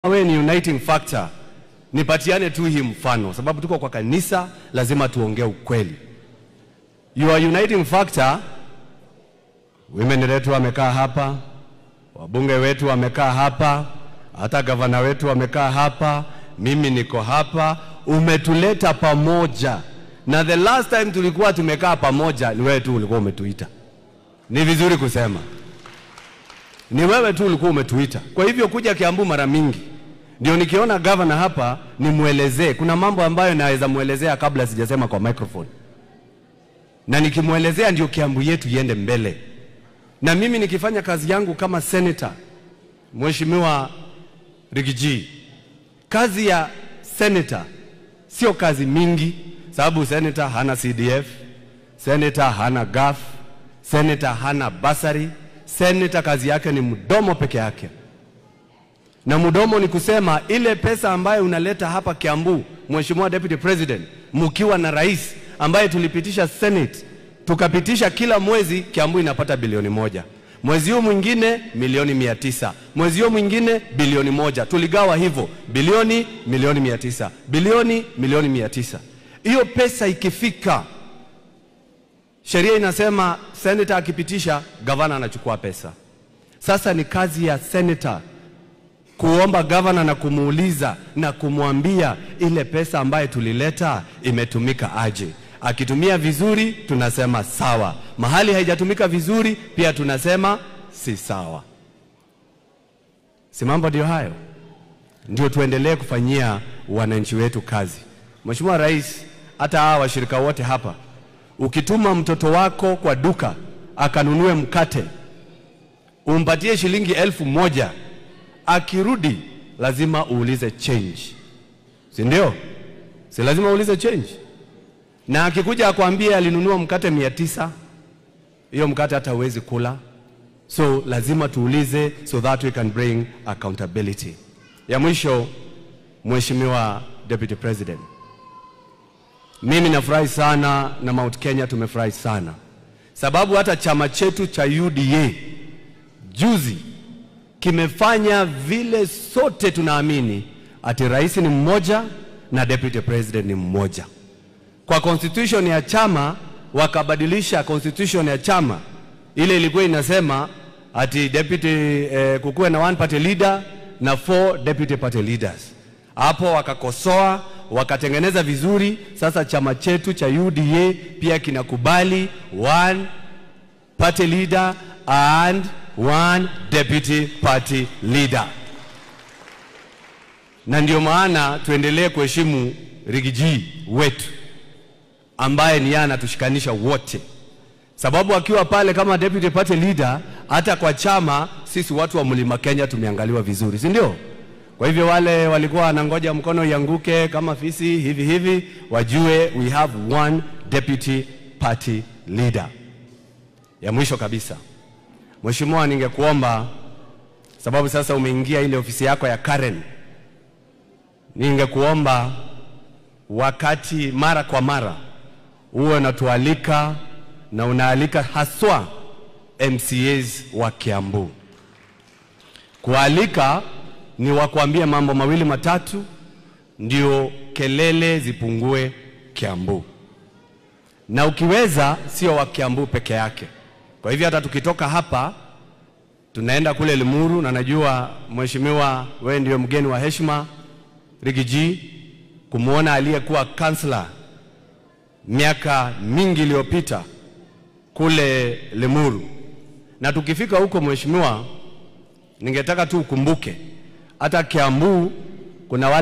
wewe ni uniting factor, nipatiane tu hii mfano, sababu tuko kwa kanisa, lazima tuongee ukweli. Your uniting factor, women wetu wamekaa hapa, wabunge wetu wamekaa hapa, hata gavana wetu wamekaa hapa, mimi niko hapa, umetuleta pamoja, na the last time tulikuwa tumekaa pamoja ni wewe tu ulikuwa umetuita. Ni vizuri kusema ni wewe tu ulikuwa umetuita. Kwa hivyo kuja Kiambu mara mingi ndio nikiona gavana hapa nimwelezee. Kuna mambo ambayo naweza mwelezea kabla sijasema kwa microphone, na nikimwelezea ndio Kiambu yetu iende mbele. Na mimi nikifanya kazi yangu kama senator, Mheshimiwa Rigiji, kazi ya senator sio kazi mingi, sababu senator hana CDF, senator hana GAF, senator hana basari Seneta kazi yake ni mdomo peke yake, na mdomo ni kusema ile pesa ambayo unaleta hapa Kiambu, Mheshimiwa Deputy President, mkiwa na rais ambaye tulipitisha Senate tukapitisha kila mwezi Kiambu inapata bilioni moja, mwezi huu mwingine milioni mia tisa, mwezi huu mwingine bilioni moja, tuligawa hivyo bilioni milioni mia tisa, bilioni milioni mia tisa. Hiyo pesa ikifika Sheria inasema senator akipitisha, gavana anachukua pesa. Sasa ni kazi ya senator kuomba gavana na kumuuliza na kumwambia ile pesa ambayo tulileta imetumika aje. Akitumia vizuri, tunasema sawa. Mahali haijatumika vizuri, pia tunasema si sawa. Si mambo ndio hayo? Ndio tuendelee kufanyia wananchi wetu kazi. Mheshimiwa Rais, hata hawa washirika wote hapa Ukituma mtoto wako kwa duka akanunue mkate, umpatie shilingi elfu moja, akirudi lazima uulize change, si ndio? Si lazima uulize change? Na akikuja akwambie alinunua mkate mia tisa, hiyo mkate hata huwezi kula, so lazima tuulize, so that we can bring accountability. Ya mwisho, Mheshimiwa Deputy President, mimi nafurahi sana na Mount Kenya tumefurahi sana sababu hata chama chetu cha UDA juzi kimefanya vile sote tunaamini ati rais ni mmoja na deputy president ni mmoja. Kwa constitution ya chama wakabadilisha constitution ya chama, ile ilikuwa inasema ati deputy eh, kukuwe na one party leader na four deputy party leaders. Hapo wakakosoa wakatengeneza vizuri. Sasa chama chetu cha UDA pia kinakubali one party leader and one deputy party leader, na ndio maana tuendelee kuheshimu Rigiji wetu ambaye ni yeye anatushikanisha wote, sababu akiwa pale kama deputy party leader, hata kwa chama sisi watu wa Mlima Kenya tumeangaliwa vizuri, si ndio? Kwa hivyo wale walikuwa wanangoja mkono ianguke kama fisi hivi hivi, wajue we have one deputy party leader. Ya mwisho kabisa, Mheshimiwa, ningekuomba sababu sasa umeingia ile ofisi yako ya Karen, ningekuomba wakati mara kwa mara uwe unatualika na unaalika haswa MCAs wa Kiambu kualika ni wakuambie mambo mawili matatu, ndio kelele zipungue Kiambu, na ukiweza sio wa Kiambu peke yake. Kwa hivyo hata tukitoka hapa tunaenda kule Limuru, na najua mheshimiwa, wewe ndio mgeni wa heshima Rigiji, kumwona aliyekuwa kansla miaka mingi iliyopita kule Limuru, na tukifika huko mheshimiwa, ningetaka tu ukumbuke hata Kiambu kuna wale